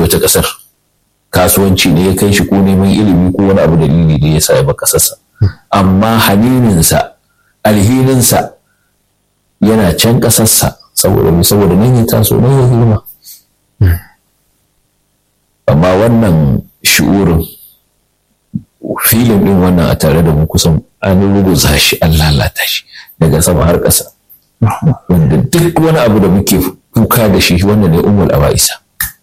wata ƙasar kasuwanci ne ya kai shi ko neman ilimi ko wani abu dalili da ya sa ya ba ƙasarsa amma hanininsa alhininsa yana can ƙasarsa saboda saboda nan ya taso nan ya girma amma wannan shi'urin filin ɗin wannan a tare da mu kusan an ruguza shi an lalata shi daga sama har ƙasa wanda duk wani abu da muke kuka da shi wanda ne umul aba'isa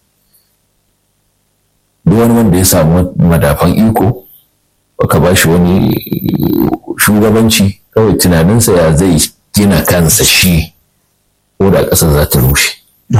duk wani wanda ya samu madafan iko ka ba shi wani shugabanci kawai tunaninsa ya zai gina kansa shi ko da ƙasa za ta rushe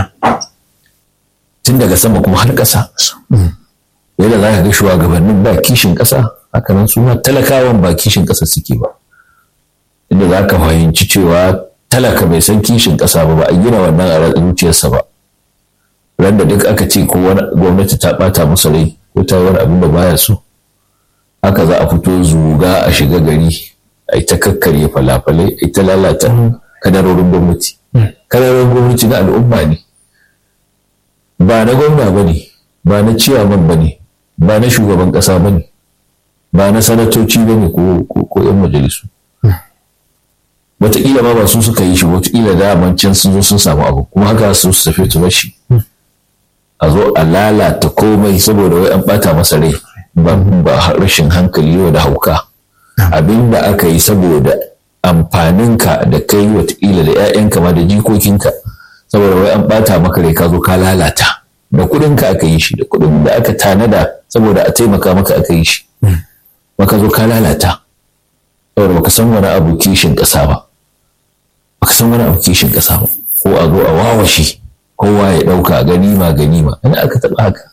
tun daga sama kuma har ƙasa yadda za ka ga shugabannin ba kishin ƙasa hakanan su ma talakawan ba kishin ƙasa suke ba inda za ka fahimci cewa talaka bai san kishin ƙasa ba ba a gina wannan a zuciyarsa ba ran da duk aka ce ko wani gwamnati ta ɓata masa rai ko ta wani abin da baya so haka za a fito zuga a shiga gari a yi ta kakkarye falafalai a yi ta lalata kadarorin gwamnati kadarorin gwamnati na al'umma ne ba na gwamna ba ne ba na ciyaman ba ne ba na shugaban ƙasa ba ne ba na sanatoci ba ne ko 'yan majalisu wataƙila ma ba su suka yi shi wataƙila da can sun zo sun samu abu kuma haka su su tafi su shi a zo a lalata komai saboda wai an ɓata masa rai ba rashin hankali yau da hauka abin da aka yi saboda amfaninka da kai wataƙila da 'ya'yanka ma da jikokinka saboda wai an ɓata maka rai ka zo ka lalata da kuɗinka aka yi shi da kuɗin da aka tanada saboda a taimaka maka aka yi shi maka zo ka lalata saboda baka san wani abu kishin ƙasa ba baka san wani abu kishin ƙasa ba ko a zo a wawashe kowa ya ɗauka ganima ganima ina aka taɓa haka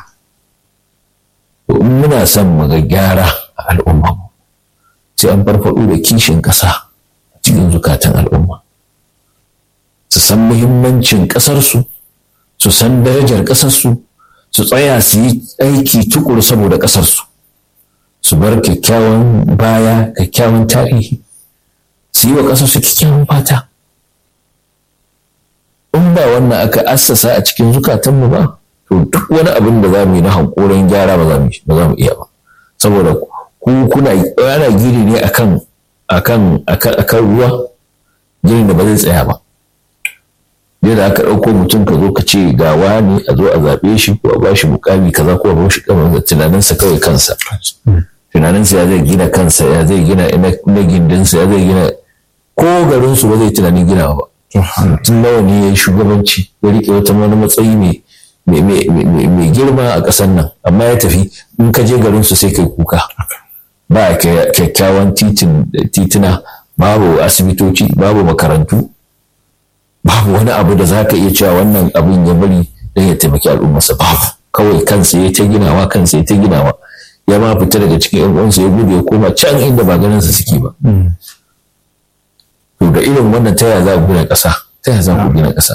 to in muna son mu ga gyara a al'umma sai an farfaɗo da kishin ƙasa a cikin zukatan al'umma su san muhimmancin ƙasarsu su san darajar ƙasarsu su tsaya su yi aiki tukuru saboda ƙasarsu su bar kyakkyawan baya kyakkyawan tarihi su yi wa ƙasarsu kyakkyawan fata in ba wannan aka assasa a cikin zukatanmu ba to duk wani abin da za mu yi na hankoron gyara ba za mu iya ba saboda ku kuna ana gini ne akan akan akan ruwa ginin da ba zai tsaya ba yadda aka ɗauko mutum ka zo ka ce ga wani a zo a zaɓe shi ko a bashi mukami kaza ko a bashi kamar tunaninsa kawai kansa tunaninsa ya zai gina kansa ya zai gina na gindinsa ya zai gina ko garinsu ba zai tunanin gina ba tun nawa ne ya yi shugabanci ya riƙe wata wani matsayi mai girma a ƙasar nan amma ya tafi in ka je garinsu sai kai kuka ba kyakkyawan titina babu asibitoci babu makarantu babu wani abu da za ka iya cewa wannan abin ya bari don ya taimaki al'ummarsa babu kawai kansa ya ta ginawa kansa ya ta ginawa ya ma fita daga cikin yan uwansa ya gudu ya koma can inda ba ganinsa suke ba to da irin wannan ta yaya za ku gina ƙasa ta yaya za ku gina ƙasa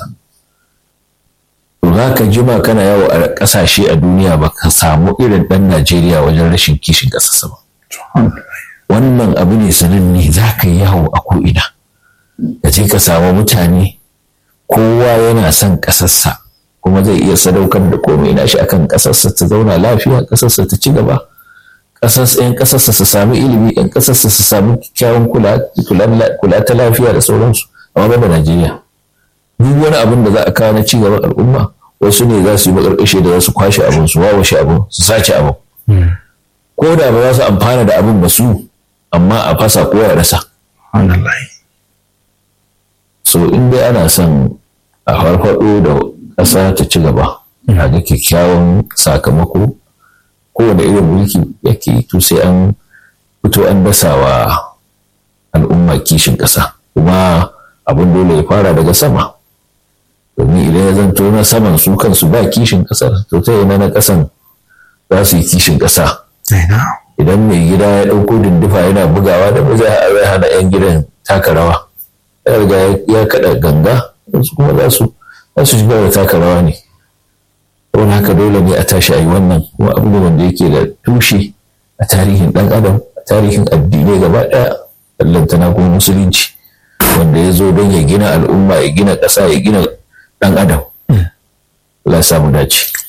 to za ka jima kana yawo a ƙasashe a duniya ba ka samu irin ɗan Najeriya wajen rashin kishin ƙasarsa ba wannan abu ne sananne za ka yi yawo a ko'ina ka je ka samu mutane kowa yana son ƙasarsa kuma zai iya sadaukar da komai na shi akan ƙasarsa ta zauna lafiya ƙasarsa ta ci gaba ‘yan ƙasarsa su sami ilimi ‘yan ƙasarsa su sami kyawun kula ta lafiya da sauransu amma ba Najeriya duk wani abin da za a kawo na ci gaban al'umma wasu ne za su yi makarƙashe da za su kwashe abin su wawashe abin su sace abin ko da ba za su amfana da abin ba su amma a fasa ko ya rasa so in dai ana son a farfaɗo da ƙasa ta ci gaba a ga kyakkyawan sakamako kowane irin mulki yake to sai an fito an dasa wa al'umma kishin ƙasa kuma abin dole ya fara daga sama domin idan ya zanto na saman su kansu ba kishin ƙasar to ta yana na ƙasan za su yi kishin ƙasa idan mai gida ya ɗauko dindufa yana bugawa da ba zai hana 'yan gidan taka rawa ya riga ya kaɗa ganga wasu kuma za su za su shiga da taka rawa ne saboda haka dole ne a tashi a yi wannan kuma abu ne wanda yake da tushe a tarihin ɗan adam a tarihin addinai gaba ɗaya ballantana kuma musulunci wanda ya zo don ya gina al'umma ya gina ƙasa ya gina ɗan adam Allah samu dace